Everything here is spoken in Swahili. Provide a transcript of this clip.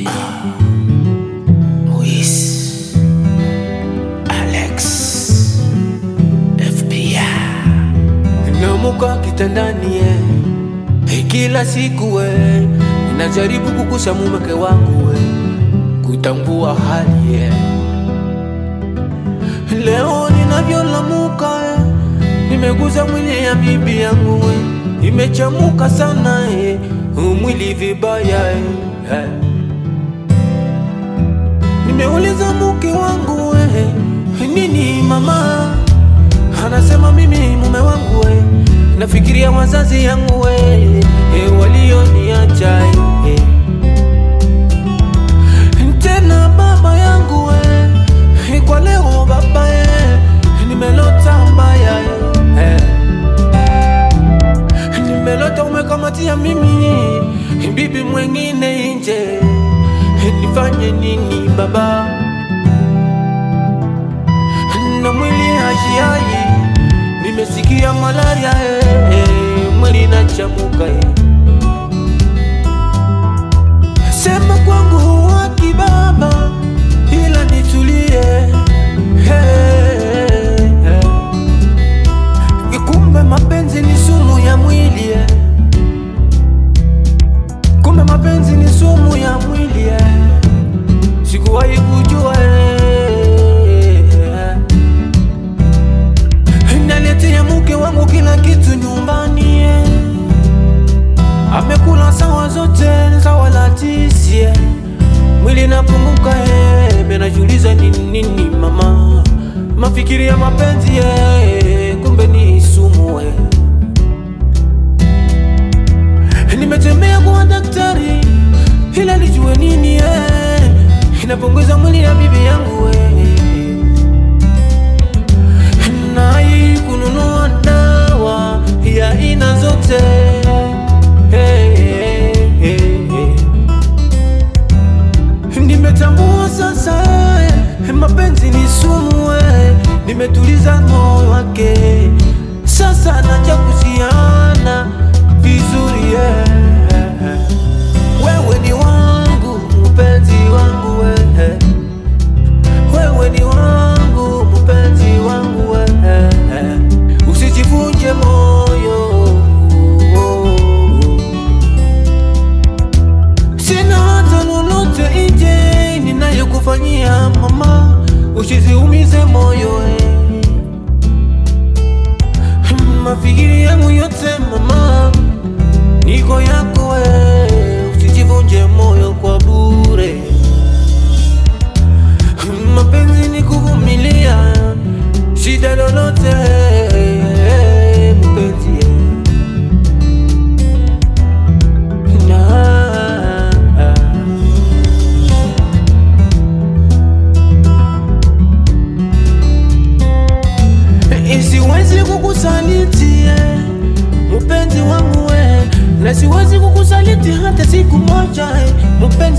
Easy. Luis. Alex. FBI. Namuka kitandani eh. Hey, kila siku eh. Ninajaribu kukusa mumeke wangu eh. Kutambua hali eh. Leo ninavyolamuka eh. Nimeguza mwili ya bibi yangu eh. Imechamuka sana eh. Mwili vibaya eh. eh. Nimeuliza mke wangu eh. Nini mama Anasema mimi mume wangu we, nafikiria wazazi yangu we, e, walioniacha e. Tena baba yangu we, e, kwa leo baba e, nimelota mbaya e. Nimelota umekamatia mimi bibi mwengine nje, e, nifanye nini baba? na mwili hashiai, nimesikia malaria eh, eh, mwili nachamuka eh. Sema kwangu haki baba, ila nitulie eh, eh. Kumbe mapenzi ni sumu ya mwili eh. Kumbe mapenzi ni sumu ya mwili eh. Sikuwahi kujua eh. Naletea mke wangu kila kitu nyumbani eh. Amekula sawa zote sawa la tisi eh. Mwili napunguka eh. Menajiuliza ni nini mama, mafikiri ya mapenzi eh. Kumbe ni sumu eh. Nimetembea kwa daktari ila lijue nini eh. Inapunguza mwili ya bibi yangu eh nai kununua dawa ya aina zote hey, hey, hey, hey. Nimetambua sasa eh, mapenzi ni sumu eh. Nimetuliza moyo wake sasa, naja kusiana vizuri eh. Wewe ni wangu mpenzi wangu eh. Wewe ni wangu mpenzi wangu wewe, usijivunje moyo. Sina hata lolote nje ninayokufanyia mama, usiziumize moyo eh. Mafikiri yangu yote mama, niko yako wewe, usijivunje moyo kwa bure. Mapenzi ni kuvumilia shida lolote, mpenzi na siwezi kukusaliti eh, mpenzi wangu eh, na siwezi kukusaliti hata siku moja eh, mpenzi